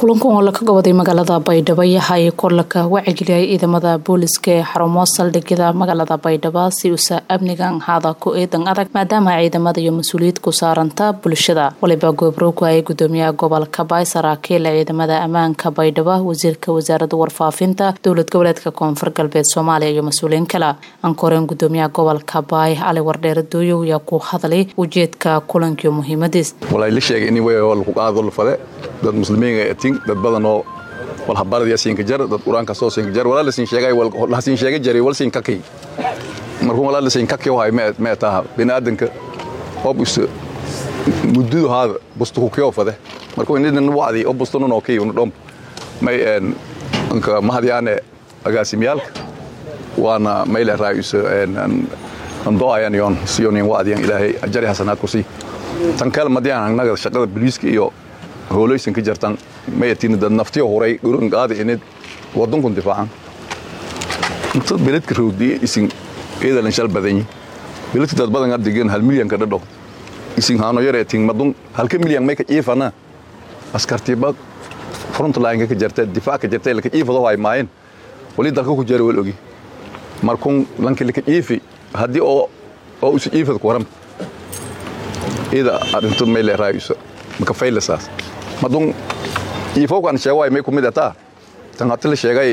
kulankan oo laka goboday magaalada baydhabo yahay korlaka wacigeliyay ciidamada booliska ee xarumo saldhigyada magaalada baydhabo si usa amnigan haada ku eedan adag maadaama ciidamada iyo mas-uuliyad ku saaranta bulshada waliba goobroogku ay gudoomiyaha gobolka baay saraakiil ciidamada ammaanka baydhabo wasiirka wasaaradda warfaafinta dowlad goboleedka koonfur galbeed soomaaliya iyo mas-uuliyiin kale ankoreen gudoomiyaha gobolka baay cali wardheere dooyow ayaa ku hadlay ujeedka kulankiio muhiimadiis dad muslimiin atin dad badanoo wal habaradiya siinka jar dad quraanka soo siinka jar walaa lasiin sheegay wal lasiin sheegay jari wal siin kakay markuu walaa lasiin kakay wahay ma taha binaadanka hob us mududu haada bustu ku kiyo fade markuu indin wacdi oo bustu no kay unu dhom may en anka mahadiyaane agaasimiyaalka waana mayle raayus en an doayan yon siyonin wacdiyan ilaahay ajari hasanaad ku sii tan kale madiyaan annaga shaqada booliiska iyo hoolaysan ka jartan mayatiin dad naftiyo horay gurun qaadi inid wadankun difaacan intad beledka roodiye isin eedalan shal badanyi beledka dad badan adigan hal milyan ka dhadho isin haano yareetin madun halka milyan may ka ciifana askartiba front line ka jarta difaac ka jarta laka ciifado hay maayin wali dalka ku jari wal ogi markun lanki laka ciifi haddii oo oo isu ciifad ku waram ida arintu may leeraayusa maka faylasaas madun iifowkan sheegay may kumid ataa tan hata la sheegay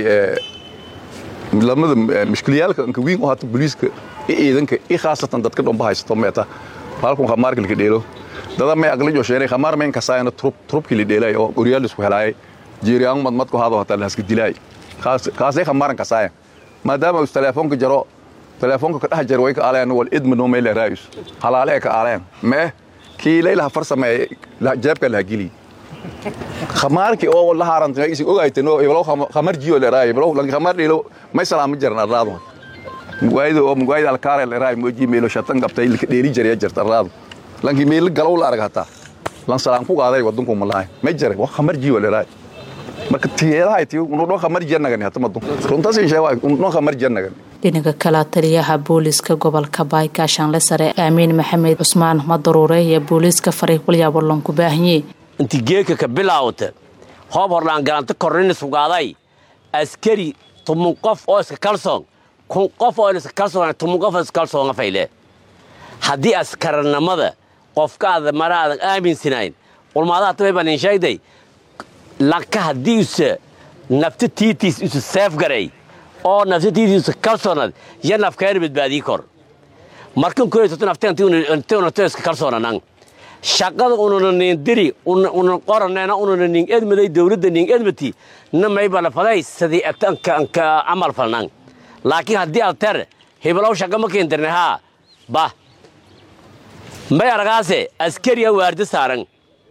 lamada mushkiliyaalka anka wiin oo hata booliiska i ciidanka i khaasatan dadka dhomba haysato meeta halkun khamaarka lika dheelo dada may aqli jo sheenay khamaar mayn kasaayana trup trupki li dheelay oo guryaal isku helaayay jiiriyaan mad madku haado hata lahaska dilaay khaas khaasay khamaaran kasaaya maadaama uu telefoonka jaro telefoonka ka dhex jaro way ka aalayaan wal idma no may leeraayus halaale ka aalayaan mee kii laylaha farsameeye jeebka laha geli khamaarki oo la haaranta isi ogaytan oo iblo khamar jiyo le raay iblo lan khamar dhilo may salaam jarna raado mugaaydo oo mugaaydo alkaare le raay moji meelo shatan qabtay ilka dheeri jariya jarta raado lanki meel galow la arag hata lan salaam ku qaaday wadanku malaay may jare wax khamar jiyo le raay marka tiyeedahay tii unu dho khamar jannagani hata madu runtaas in sheegay unu khamar jannagani dhinaca kale taliyaha booliiska gobolka baay gaashaanle sare aamiin maxamed cusmaan madaruure iyo booliiska faray walyaabo lanku baahanye inti geeka ka bilaawta hoob horlaan galanta kornina sugaaday askari tumun qof oo iska kalsoon kun qof oo iska kalsoon tumun qof iska kalsoon fayle haddii askarnimada qofkaada maraadan aaminsanayn ulmaadaha tabay baan in sheegday lanka haddii usa nafta tiitiis usa seef garay oo nafsatiidiisa kalsoonad ya nafkeena badbaadii kor markan koysato nafteentnafteska kalsoonanan shaqada ununa niindiri una qoraneena ununa ning edmaday dowladda ning edmati na maybana faday sidii anka camal falnan laakiin haddii alter hiblow shaqa ma keentirne haa bah may aragaase askariya waardi saaran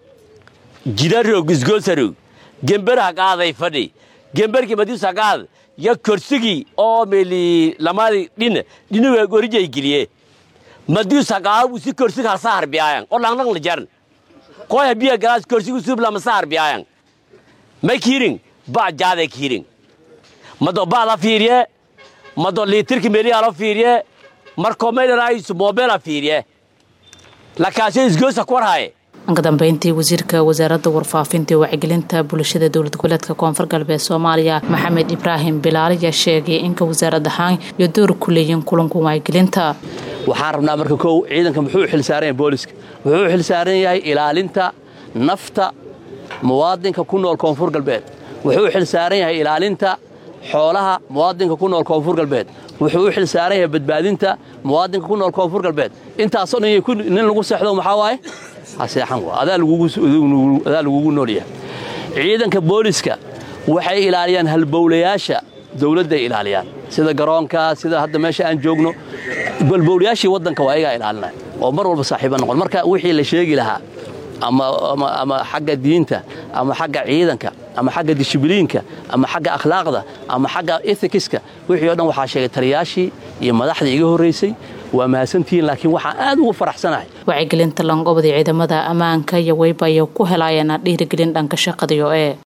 jidarog isgoosarog gemberaha qaaday fadhi gemberkii madiusa qaad ya korsigii oo meli lamadi dhin dhinuga gorijay geliye madiu saqaabu si korsig halsa harbiyaayan oo langnang la jaran koya biya galaas korsigu sub lama sa harbiyaayan may kiiring ba jaade kiiring mado ba la fiiriye mado liitirki meliya la fiiriye markoo may dhanaayisu moobela fiiriye lakaasyo isgoosa ku warhaye anka dambeyntii wasiirka wasaaradda warfaafinta iyo wacyigelinta bulshada dowlad goboleedka koonfur galbeed soomaaliya maxamed ibraahim bilaal ayaa sheegay inka wasaarad ahaan iyo door ku leeyiin kulanka wacyigelinta waxaan rabnaa marka kow ciidanka muxuu u xilsaaran yahay booliska wuxuu u xilsaaran yahay ilaalinta nafta muwaadinka ku nool koonfur galbeed wuxuu u xilsaaran yahay ilaalinta xoolaha muwaadinka ku nool koonfur galbeed wuxuu u xilsaaran yahay badbaadinta muwaadinka ku nool koonfur galbeed intaasoo dhan nin lagu seexdo maxaa waaye haseexan adaa lagugu noolyahay ciidanka booliska waxay ilaaliyaan halbowlayaasha dawladday ilaaliyaan sida garoonka sida hadda meesha aan joogno balbowlayaashii waddanka waa ayagaa ilaalinaya oo mar walba saaxiiba noqon marka wixii la sheegi lahaa ama xagga diinta ama xagga ciidanka ama xagga dishibiliinka ama xagga akhlaaqda ama xagga ethicska wixii o dhan waxaa sheegay taliyaashii iyo madaxdii iga horraysay waa mahadsantihiin laakiin waxaan aad ugu faraxsanahay wacyigelinta langobada ciidamada ammaanka iyo weyba ay ku helaayeen dhiirigelin dhanka shaqadiyo ee